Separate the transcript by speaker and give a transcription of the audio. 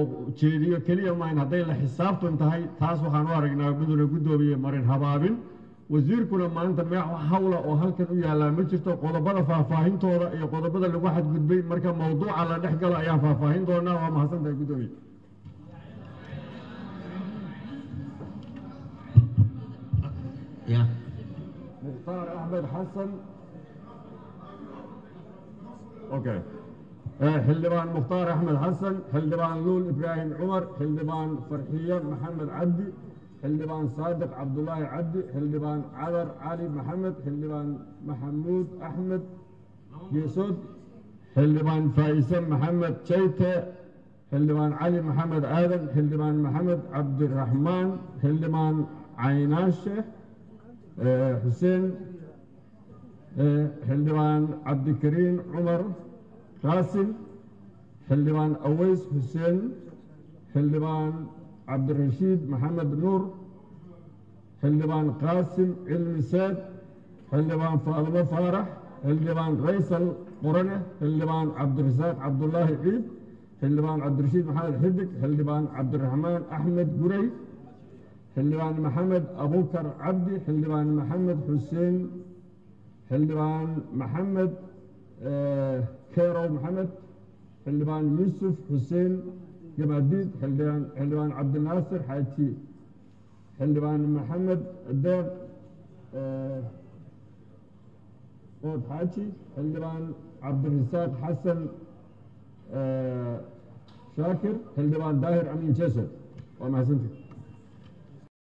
Speaker 1: jeediyo keliya maahan hadday la xisaabtan tahay taas waxaan u aragnaa mudane guddoomiye marin habaabin wasiirkuna maanta meex hawla oo halkan u yaallaa ma jirto qodobada faahfaahintooda iyo qodobada lagu xadgudbay marka mawduuca la dhex galo ayaan faahfaahin doonaa waa mahadsan tahay guddoomiye
Speaker 2: ya
Speaker 1: mukhtaar axmed xasan okay xildhibaan mukhtaar axmed xasan xildhibaan luul ibraahim cumar xildhibaan farxiye maxamed cabdi xildhibaan saadiq cabdulaahi cabdi xildhibaan cadar cali maxamed xildhibaan maxamuud axmed geesood xildhibaan faa'ise maxamed jayte xildhibaan cali maxamed aadan xildhibaan maxamed cabdiraxmaan xildhibaan caynaashe xuseen xildhibaan cabdikariin cumar qaasim xildhibaan aweys xuseen xildhibaan cabdirashiid maxamed nuur xildhibaan qaasim cilmi saad xildhibaan faadimo faarax xildhibaan raysal qorane xildhibaan cabdirasaaq cabdulaahi ciid xildhibaan cabdirashiid maxamed xidig xildhibaan cabdiraxmaan axmed gurey xildhibaan maxamed abukar cabdi xildhibaan maxamed xuseen xildhibaan maxamed kerow maxamed xildhibaan yuusuf xuseen jamaadiid xildhibaan xildhibaan cabdinaasir xaaji xildhibaan maxamed deeq ood xaaji xildhibaan cabdirasaaq xasan shaakir xildhibaan daahir amin jeso waa mahadsantii